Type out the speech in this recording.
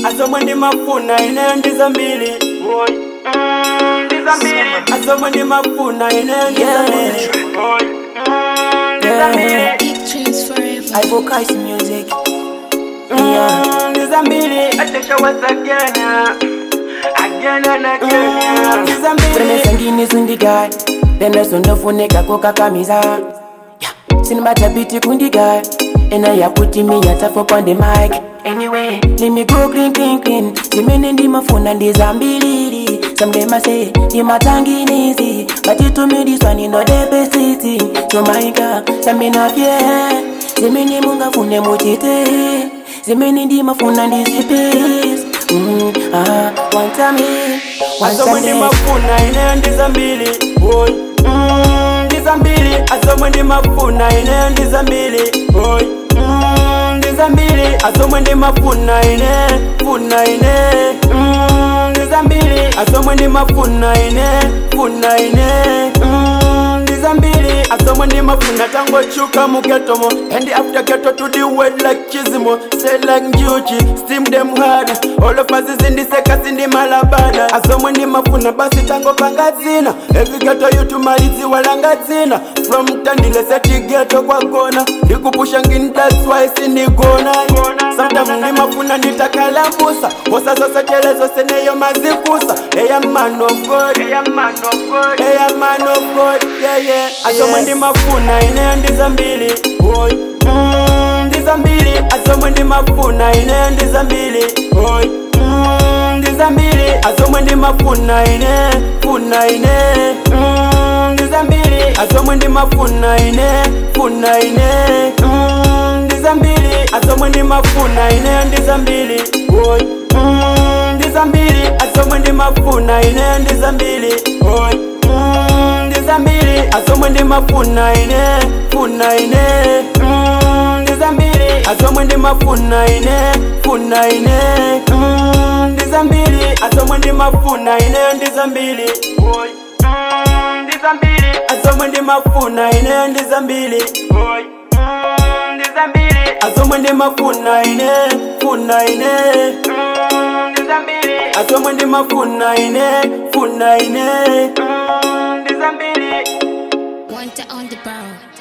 asomwe ndimafuna ineyo ndizambili asomwe ndimafuna ineyo ndizambili Big dreams forever. I focus music. Yeah. ndizambili Promesa ngini sundigai Tena sondofuneka kokakamiza yeah. Sinimatabiti kundigai Ena ya kuti me ya tafo on the mic Anyway, let me go clean clean clean Zimene ndimafuna ndizambilili Some them I say, ndimatanginizi But it to me this one you know the best city So my God, some na fear Zimene mungafune muchite Zimene ndimafuna ndizipis mm, ah, One time here, one asomwe time there ndimafuna ineyo ndizambili Oy. Mm, ndizambili asomwe ndimafuna ineyo ndizambili Oy. Mm, ndizambili asomwe ndimafuna ine funa ine Mm, ndizambili asomwe ndimafuna ine funa ine Mm, ndizambili asomwe ndimafuna tangochuka muketomo and after keto to the word like chizimo say like njuchi steam them hard all of us zindiseka sindimalabada asomwe ndimafuna basi tango pangadzina every geto yutumalizi walangadzina from tandile seti geto kwagona ndikupusha ngini that's why sindigona sometimes ndimafuna nditakalambusa hosa zose telezo seneyo mazikusa eya man of god eya man of god eya man of god yeah yeah asomwe Yes. ndimafuna ineyo ndizambili oy mm, ndizambili asomwe ndimafuna ineyo ndizambili oy mm, ndizambili asomwe ndimafuna ine funa ine mm, ndizambili asomwe ndimafuna ine funa ine mm, ndizambili asomwe ndimafuna ineyo ndizambili oy mm, ndizambili asomwe ndimafuna ineyo ndizambili oy mm, ndizambili asomwe ndimafuna ine funa ine mm, ndizambili asomwe ndimafuna ine funa ine mm, ndizambili asomwe ndimafuna ineyo ndizambili oy mm, ndizambili asomwe ndimafuna ineyo ndizambili oy mm, ndizambili asomwe ndimafuna ine funa ine mm, ndizambili asomwe ndimafuna ine funa ine mm, ndizambili One to on the brow.